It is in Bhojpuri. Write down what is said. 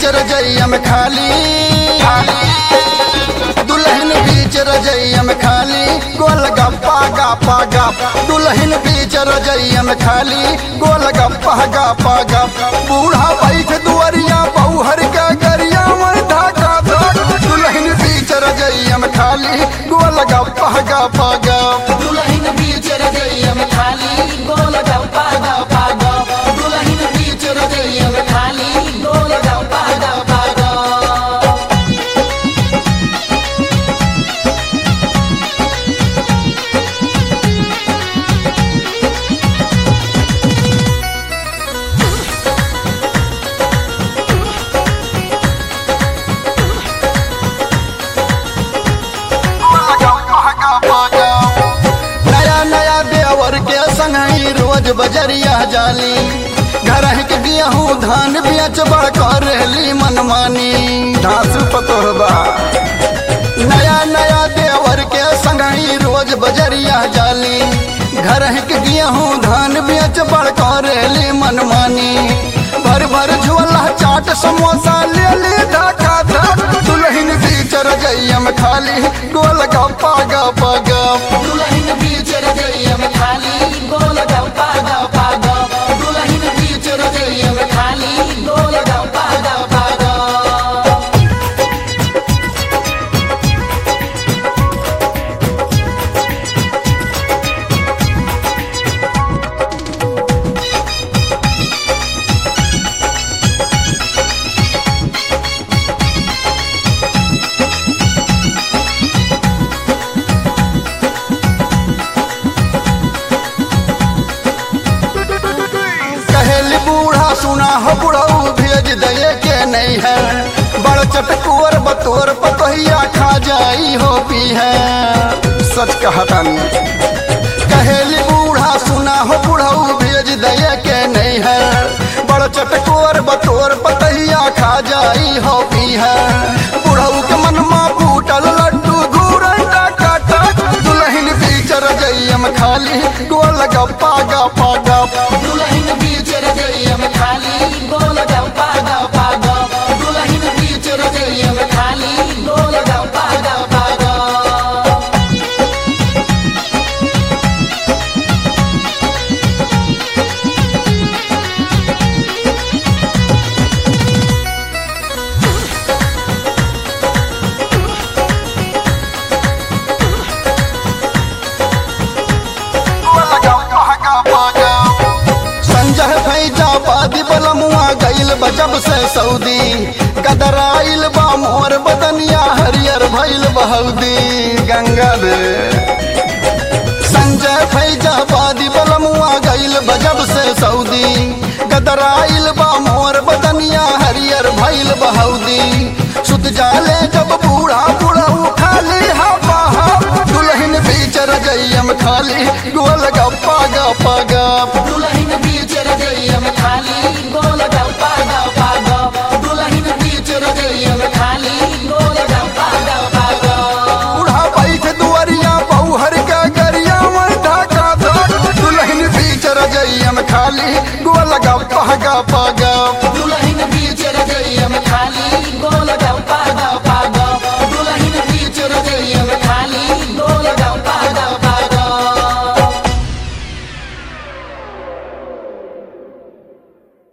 रजैया में खाली दुल्हन बीच रजैया में खाली गोल गप्पा गप्पा गप दुल्हन बीच रजैया में खाली गोल गप्पा गप्पा गप बूढ़ा बैठ दुआरिया बौहर के गरिया में धाका धक दुल्हन बीच रजैया में खाली गोल गप्पा गप्पा गप दुल्हन बीच रजैया में खाली गोल गप्पा गप्पा गप दुल्हन बीच रजैया में खाली गोल गप्पा गप्पा गप नया नया देवर के संगही रोज बजरिया जाली घर के गेहूँ धान बेच बड़ कर रहली मनमानी धास पतोहबा नया नया देवर के संगही रोज बजरिया जाली घर के गेहूँ धान बेच बड़ कर रहली मनमानी भर भर झोला चाट समोसा ले ली धका धक दुल्हन बीच रजैया में खाली गोल गप्पा गप्पा गप दुल्हन बीच रजैया में खाली गोल गप्पा गप्पा गप दुल्हन बीच रजैया में खाली गोल गप्पा गप्पा गप कहेली बूढ़ा सुना हो बुढ़ऊ भेज दये के नहीं है बड़ चटकुअर बतोर पतोहिया खा जाई हो पी है सच कहता कहेली बूढ़ा सुना हो बुढ़ऊ भेज दये के नहीं है बड़ चटकुअर बतोर पतहिया खा जाई हो पी है बुढ़ऊ के मनमा फूटल लड्डू घूरन टाका टाक दुल्हन बीच रजैया में खाली गोल गप्पा गप्पा गप दुल्हन बीच रजैया में खाली गोल गप्पा गप्पा गप दुल्हन बीच रजैया में खाली गोल गप्पा गप्पा गप संजय भैजा बादी बलमुआ गईल बजब से सऊदी गदराइल बा मोर बदनिया हरियर भइल बहौदी गंगा दे संजय फैजा बादी बलमुआ गईल बजब से सऊदी गदराइल बा मोर बदनिया हरियर भइल बहौदी सुत जाले जब बूढ़ा बूढ़ऊ खाली हवा दुल्हन बीच रजैया में खाली गोल गप्पा गप्पा गप दुल्हन बीच रजैया में खाली गोल गप्पा गप्पा गप दुल्हन बीच रजैया में खाली गोल गप्पा गप्पा गप बूढ़ा बैठ दुआरिया बौहर के गरिया में ढाका धक दुल्हन बीच रजैया में खाली गोल गप्पा गप्पा